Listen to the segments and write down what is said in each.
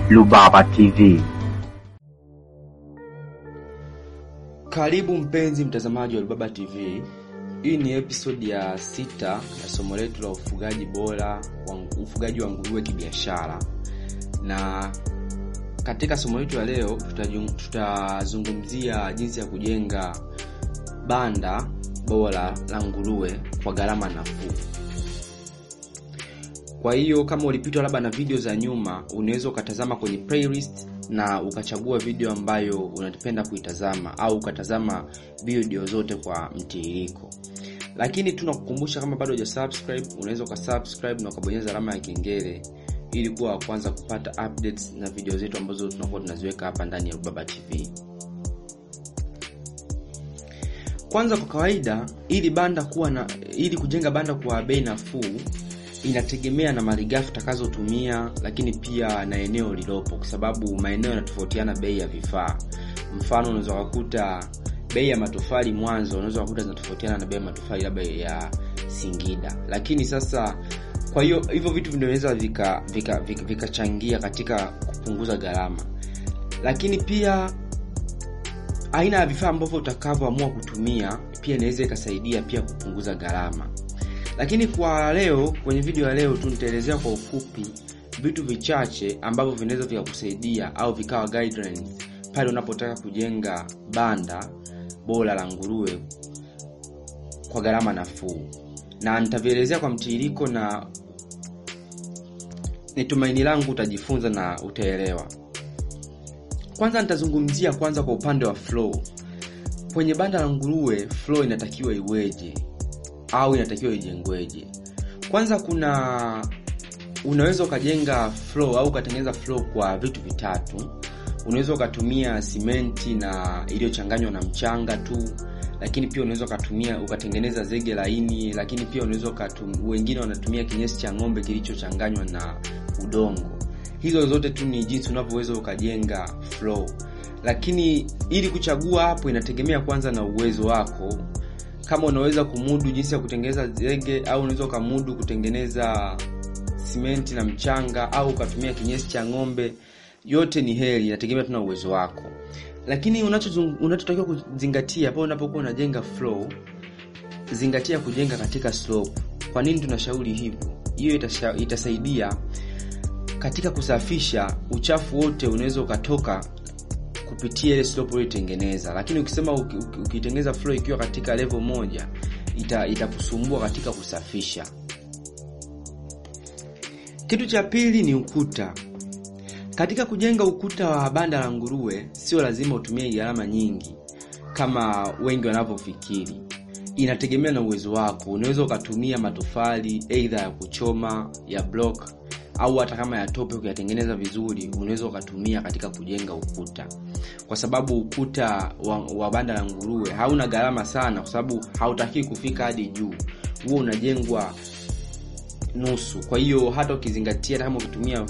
Rubaba TV. Karibu mpenzi mtazamaji wa Rubaba TV. Hii ni episodi ya sita ya somo letu la ufugaji bora wa ufugaji wa nguruwe kibiashara, na katika somo letu la leo tutajung- tutazungumzia jinsi ya kujenga banda bora la nguruwe kwa gharama nafuu. Kwa hiyo kama ulipitwa labda na video za nyuma, unaweza ukatazama kwenye playlist na ukachagua video ambayo unapenda kuitazama au ukatazama video zote kwa mtiririko. Lakini tunakukumbusha kama bado hujasubscribe, unaweza ukasubscribe na ukabonyeza alama ya kengele ili kuwa wa kwanza kupata updates na video zetu ambazo tunakuwa tunaziweka hapa ndani ya Rubaba TV. Kwanza, kwa kawaida, ili banda kuwa na ili kujenga banda kwa bei nafuu inategemea na malighafi utakazotumia, lakini pia na eneo lilopo, kwa sababu maeneo yanatofautiana bei ya vifaa. Mfano, unaweza kukuta bei ya matofali Mwanza, unaweza kukuta zinatofautiana na bei ya matofali labda ya Singida. Lakini sasa, kwa hiyo hivyo vitu vinaweza vikachangia vika, vika, vika katika kupunguza gharama, lakini pia aina ya vifaa ambavyo utakavyoamua kutumia pia inaweza ikasaidia pia kupunguza gharama. Lakini kwa leo, kwenye video ya leo tu nitaelezea kwa ufupi vitu vichache ambavyo vinaweza vikakusaidia au vikawa guidelines pale unapotaka kujenga banda bora la nguruwe kwa gharama nafuu, na nitavielezea kwa mtiririko, na ni tumaini langu utajifunza na utaelewa. Kwanza nitazungumzia kwanza kwa upande wa flow. Kwenye banda la nguruwe flow inatakiwa iweje au inatakiwa ijengweje? Kwanza kuna unaweza ukajenga flow au ukatengeneza flow kwa vitu vitatu. Unaweza ukatumia simenti na iliyochanganywa na mchanga tu, lakini pia unaweza ukatumia ukatengeneza zege laini, lakini pia unaweza ukatum, wengine wanatumia kinyesi cha ng'ombe kilichochanganywa na udongo. Hizo zote tu ni jinsi unavyoweza ukajenga flow, lakini ili kuchagua hapo inategemea kwanza na uwezo wako kama unaweza kumudu jinsi ya kutengeneza zege au unaweza ukamudu kutengeneza simenti na mchanga au ukatumia kinyesi cha ng'ombe, yote ni heri, inategemea tuna uwezo wako. Lakini unachotakiwa kuzingatia pale unapokuwa unajenga flow, zingatia kujenga katika slope. Kwa nini tunashauri hivyo? Hiyo itasaidia katika kusafisha uchafu wote, unaweza ukatoka kupitia ile slope uliotengeneza, lakini ukisema ukitengeneza flow ikiwa katika level moja ita itakusumbua katika kusafisha. Kitu cha pili ni ukuta. Katika kujenga ukuta wa banda la nguruwe, sio lazima utumie gharama nyingi kama wengi wanavyofikiri. Inategemea na uwezo wako. Unaweza ukatumia matofali aidha ya kuchoma ya block au hata kama ya tope ukiyatengeneza vizuri, unaweza ukatumia katika kujenga ukuta, kwa sababu ukuta wa, wa banda la nguruwe hauna gharama sana, kwa sababu hautaki kufika hadi juu, huo unajengwa nusu. Kwa hiyo hata ukizingatia, hata kama ukitumia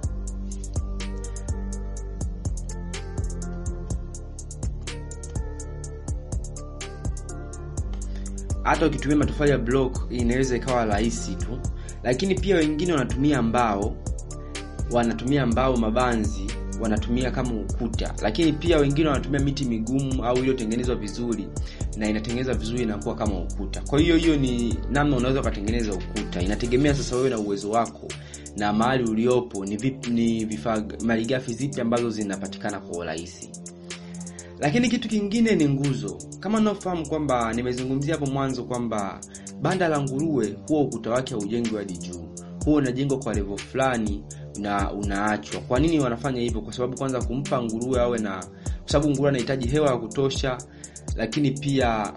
hata ukitumia matofali ya block inaweza ikawa rahisi tu lakini pia wengine wanatumia mbao, wanatumia mbao mabanzi, wanatumia kama ukuta. Lakini pia wengine wanatumia miti migumu au iliyotengenezwa vizuri na inatengenezwa vizuri inakuwa kama ukuta. Kwa hiyo hiyo ni namna unaweza ukatengeneza ukuta, inategemea sasa wewe na uwezo wako na mahali uliopo, ni vipi, ni vifaa malighafi zipi ambazo zinapatikana kwa urahisi. Lakini kitu kingine ni nguzo. Kama unaofahamu kwamba nimezungumzia hapo mwanzo kwamba banda la nguruwe huwa ukuta wake haujengwi hadi juu, huwa unajengwa kwa level fulani na unaachwa. Kwa nini wanafanya hivyo? Kwa sababu kwanza kumpa nguruwe awe na, kwa sababu nguruwe anahitaji hewa ya kutosha, lakini pia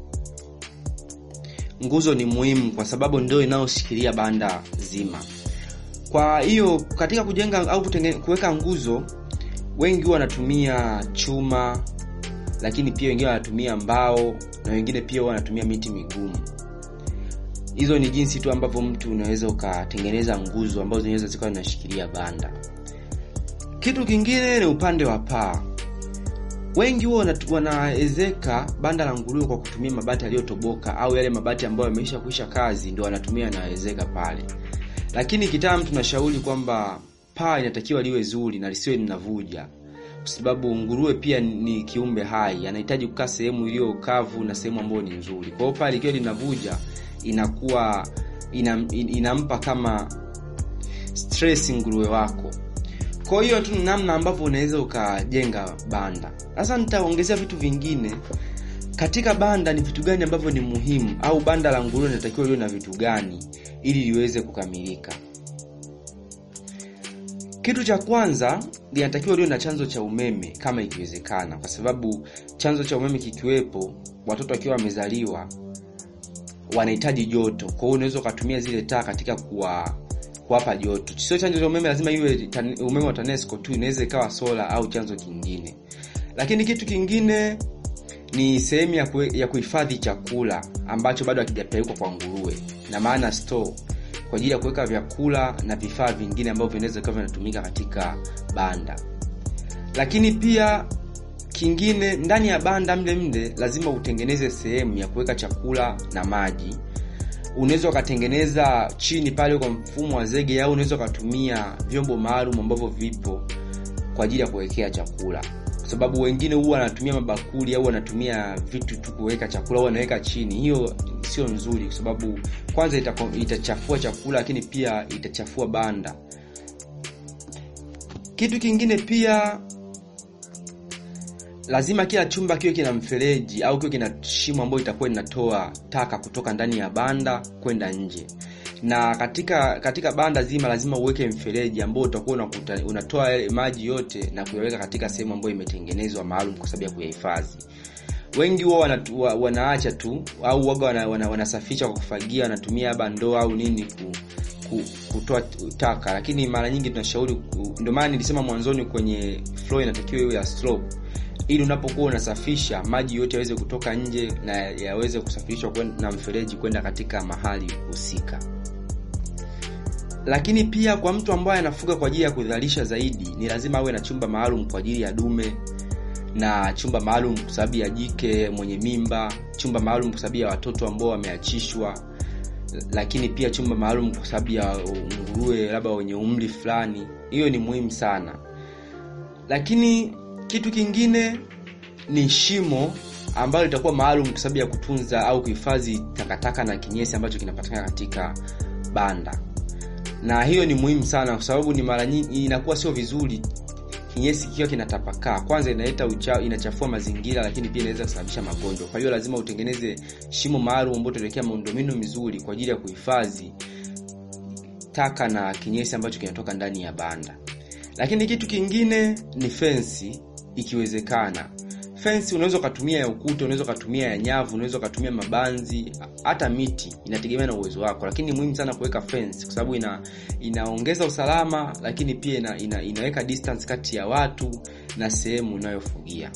nguzo ni muhimu kwa sababu ndio inayoshikilia banda zima. Kwa hiyo katika kujenga au kuweka nguzo, wengi huwa wanatumia chuma, lakini pia wengine wanatumia mbao na wengine pia wanatumia miti migumu. Hizo ni jinsi tu ambavyo mtu unaweza ukatengeneza nguzo ambazo zinaweza zikawa zinashikilia banda. Kitu kingine ni upande wa paa. Wengi huwa wanaezeka banda la nguruwe kwa kutumia mabati yaliyotoboka au yale mabati ambayo yameisha kuisha kazi, ndio wanatumia naezeka pale. lakini kitaalamu tunashauri kwamba paa inatakiwa liwe zuri na lisiwe linavuja kwa sababu nguruwe pia ni kiumbe hai anahitaji kukaa sehemu iliyo kavu na sehemu ambayo ni nzuri kwa hiyo paa likiwa linavuja inakuwa inam, inampa kama stress nguruwe wako kwa hiyo tu namna ambavyo unaweza ukajenga banda sasa nitaongezea vitu vingine katika banda ni vitu gani ambavyo ni muhimu au banda la nguruwe linatakiwa liwe na vitu gani ili liweze kukamilika kitu cha kwanza linatakiwa liwe na chanzo cha umeme kama ikiwezekana kwa sababu chanzo cha umeme kikiwepo watoto wakiwa wamezaliwa wanahitaji joto kwa hiyo unaweza ukatumia zile taa katika kuwa kuwapa joto sio chanzo cha umeme lazima iwe tan, umeme wa tanesco tu inaweza ikawa sola au chanzo kingine lakini kitu kingine ni sehemu ya, kue, ya kuhifadhi chakula ambacho bado hakijapelekwa kwa nguruwe na maana store kwa ajili ya kuweka vyakula na vifaa vingine ambavyo vinaweza kuwa vinatumika katika banda lakini pia kingine ndani ya banda mle mle lazima utengeneze sehemu ya kuweka chakula na maji unaweza ukatengeneza chini pale kwa mfumo wa zege au unaweza ukatumia vyombo maalum ambavyo vipo kwa ajili ya kuwekea chakula kwa sababu wengine huwa wanatumia mabakuli au wanatumia vitu tu kuweka chakula au wanaweka chini hiyo sio nzuri kwa sababu kwanza itako, itachafua chakula lakini pia itachafua banda kitu kingine pia lazima kila chumba kiwe kina mfereji au kiwe kina shimo ambayo itakuwa inatoa taka kutoka ndani ya banda kwenda nje na katika katika banda zima lazima uweke mfereji ambao utakuwa unakuta, unatoa maji yote na kuyaweka katika sehemu ambayo imetengenezwa maalum kwa sababu ya kuyahifadhi wengi huwa wana, wanaacha tu au waga wana, wana, wanasafisha kwa kufagia wanatumia labda ndoo au nini ku, ku, kutoa taka lakini mara nyingi tunashauri ndio maana nilisema mwanzoni kwenye flow inatakiwa iwe ya slope ili unapokuwa unasafisha maji yote yaweze kutoka nje na yaweze kusafirishwa na mfereji kwenda katika mahali husika lakini pia kwa mtu ambaye anafuga kwa ajili ya kuzalisha zaidi ni lazima awe na chumba maalum kwa ajili ya dume na chumba maalum kwa sababu ya jike mwenye mimba chumba maalum kwa sababu ya watoto ambao wameachishwa lakini pia chumba maalum kwa sababu ya nguruwe labda wenye umri fulani hiyo ni muhimu sana lakini kitu kingine ni shimo ambalo litakuwa maalum kwa sababu ya kutunza au kuhifadhi takataka na kinyesi ambacho kinapatikana katika banda na hiyo ni muhimu sana kwa sababu ni mara nyingi inakuwa sio vizuri kinyesi kikiwa kinatapakaa kwanza inaleta ucha, inachafua mazingira lakini pia inaweza kusababisha magonjwa kwa hiyo lazima utengeneze shimo maalum ambao utawekea miundombinu mizuri kwa ajili ya kuhifadhi taka na kinyesi ambacho kinatoka ndani ya banda lakini kitu kingine ni fensi ikiwezekana fensi unaweza ukatumia ya ukuta unaweza ukatumia ya nyavu unaweza ukatumia mabanzi hata miti inategemea na uwezo wako lakini ni muhimu sana kuweka fence kwa sababu ina inaongeza usalama lakini pia ina, ina, inaweka distance kati ya watu na sehemu unayofugia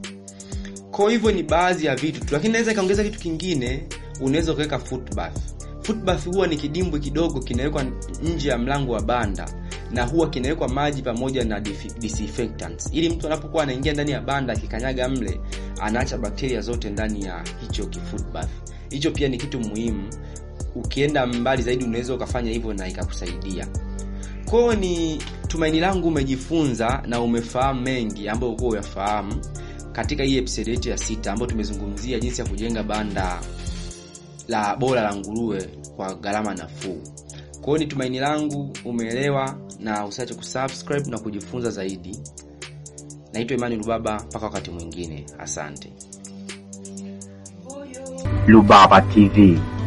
kwa hivyo ni baadhi ya vitu tu lakini naweza ikaongeza kitu kingine unaweza ukaweka footbath footbath huwa ni kidimbwi kidogo kinawekwa nje ya mlango wa banda na huwa kinawekwa maji pamoja na disinfectants ili mtu anapokuwa anaingia ndani ya banda akikanyaga mle anaacha bakteria zote ndani ya hicho kifootbath hicho pia ni kitu muhimu ukienda mbali zaidi unaweza ukafanya hivyo na ikakusaidia kwao ni tumaini langu umejifunza na umefahamu mengi ambayo ukuwa uyafahamu katika hii episode yetu ya sita ambayo tumezungumzia jinsi ya kujenga banda la bora la nguruwe kwa gharama nafuu kwao ni tumaini langu umeelewa na usiache kusubscribe na kujifunza zaidi naitwa imani rubaba mpaka wakati mwingine asante Lubaba TV